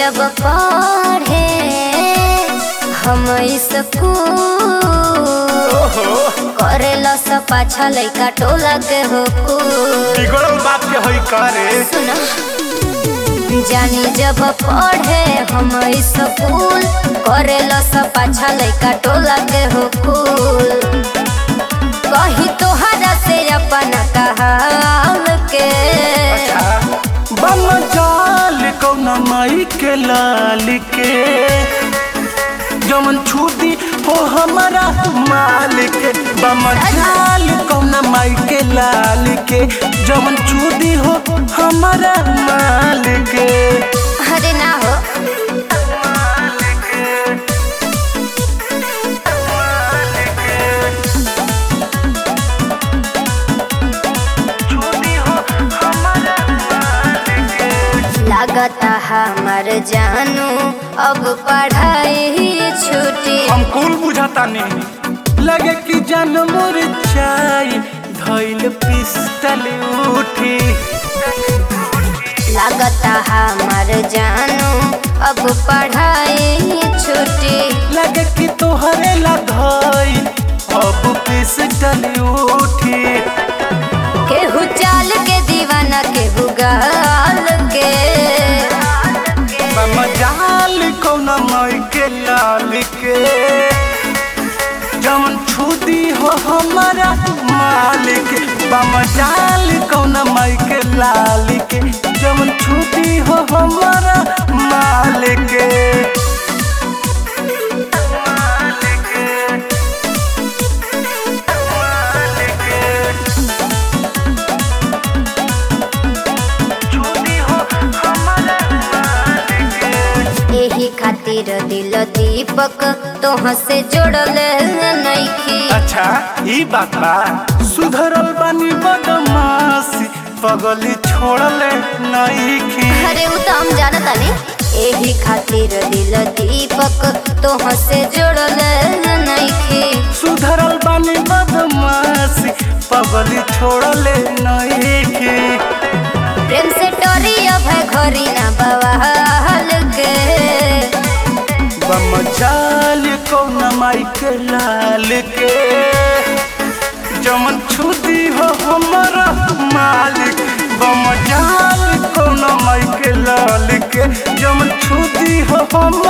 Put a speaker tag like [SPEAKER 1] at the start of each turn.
[SPEAKER 1] जब पढ़े हम स्कूल
[SPEAKER 2] ओहो
[SPEAKER 1] करेला सब पाछा लइका टोला के हो कुल
[SPEAKER 2] बिगड़ल बात के होई करे
[SPEAKER 1] सुना जानी जब पढ़े हम स्कूल करेला सब पाछा लइका टोला के हो कुल कही तोहरा से अपन कहाल के
[SPEAKER 2] बम जाल कौना माई के लाल के जमन छूटी हो हमारा मालिक बम जाल कौना माई के लाल के जमन छूटी हो हमारा मालिक
[SPEAKER 1] अरे ना हो
[SPEAKER 2] छूटी हो हमारा
[SPEAKER 1] लागता हमर जानू अब पढ़ाई छुटी
[SPEAKER 2] हम कुल बुझाता नहीं लगे कि जान मोर चाय धैल पिस्टल उठी
[SPEAKER 1] लागता हमर जानू अब पढ़ाई छुटी
[SPEAKER 2] लगे कि तोहरे ला धैल अब पिस्टल उठी
[SPEAKER 1] केहू चाल के दीवाना केहू गाल के
[SPEAKER 2] मजाल कौना माई के लाल के जमन छुदी हो हमारा मालिक बमजाल कौना माई के लाल के जमन छुदी हो हमारा मालिक छुदी हो हमारा मालिक
[SPEAKER 1] यही खातिर दिल दीपक तोह से जोड़ल नइखी
[SPEAKER 2] अच्छा ई बात बा सुधरल बानी बदमाशी पगली छोड़ले नईखी
[SPEAKER 1] अरे उ तो हम जानत तानी यही खातिर दिल दीपक तोह से जोड़ल नइखी
[SPEAKER 2] सुधरल बानी बदमाशी पगली छोड़ले नईखी
[SPEAKER 1] प्रेम से टोरी अब है घरी ना बवाल के
[SPEAKER 2] बमचाल कौन माई के लाल के जमन छुदी हो हमारा मालिक बमचाल कौन माई के लाल के जमन छुदी हो हम